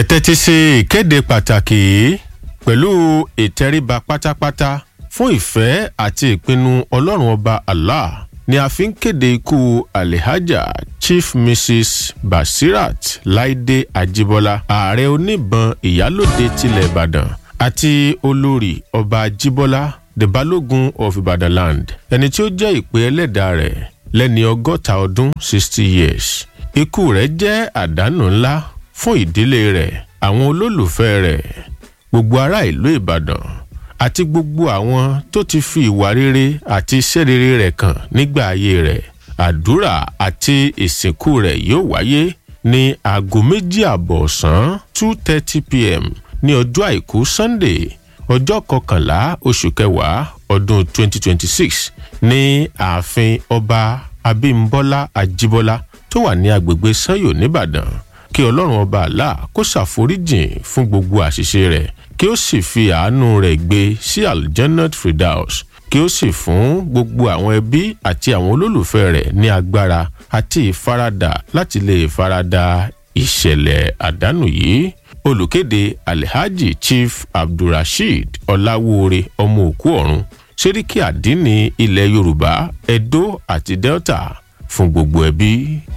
tẹ́tí sí ìkéde pàtàkì yìí pẹ̀lú ìtẹríba pátápátá fún ìfẹ́ àti ìpinnu ọlọ́run ọba allah ni a fi ń kéde ikú alihaja chief mrs basirat laide ajibola ààrẹ oníbọn ìyálòde tilẹ̀ ìbàdàn àti olórí ọba ajibola the balogun of ibadan land ẹni tí ó jẹ́ ìpè ẹlẹ́dàá rẹ̀ lẹ́ni ọgọ́ta ọdún sixty years ikú rẹ̀ jẹ́ àdánù ńlá fún ìdílé rẹ̀ àwọn olólùfẹ́ rẹ̀ gbogbo ará ìlú ìbàdàn àti gbogbo àwọn tó ti fi ìwà rere àti iṣẹ́ rere rẹ̀ kàn nígbà ayé rẹ̀ àdúrà àti ìsìnkú rẹ̀ yóò wáyé ní aago méjì àbọ̀ ọ̀sán two thirty pm ní ọjọ́ àìkú sunday ọjọ́ kọkànlá oṣù kẹwàá ọdún twenty twenty six ní ààfin ọba abímbọ́lá ajíbọ́lá tó wà ní agbègbè sanyo nìbàdàn kí ọlọ́run ọba àlá kó ṣàforíjìn fún gbogbo àṣìṣe rẹ̀ kí ó sì fi àánú rẹ̀ gbé sí aljannat fridaus kí ó sì fún gbogbo àwọn ẹbí àti àwọn olólùfẹ́ rẹ̀ ní agbára àti ìfaradà láti lè farada ìṣẹ̀lẹ̀ àdánù yìí olùkéde alhaji chief abdulrasheed ọláwóore ọmọ òkú ọ̀run sẹ́ríkì àdínní ilẹ̀ yorùbá edo àti delta fún gbogbo ẹbí.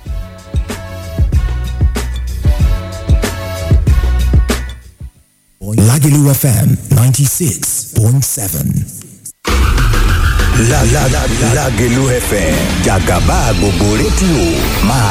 Lagelu FM 96.7. La la la Lagelu FM Jagaba gbogbo rédíò máa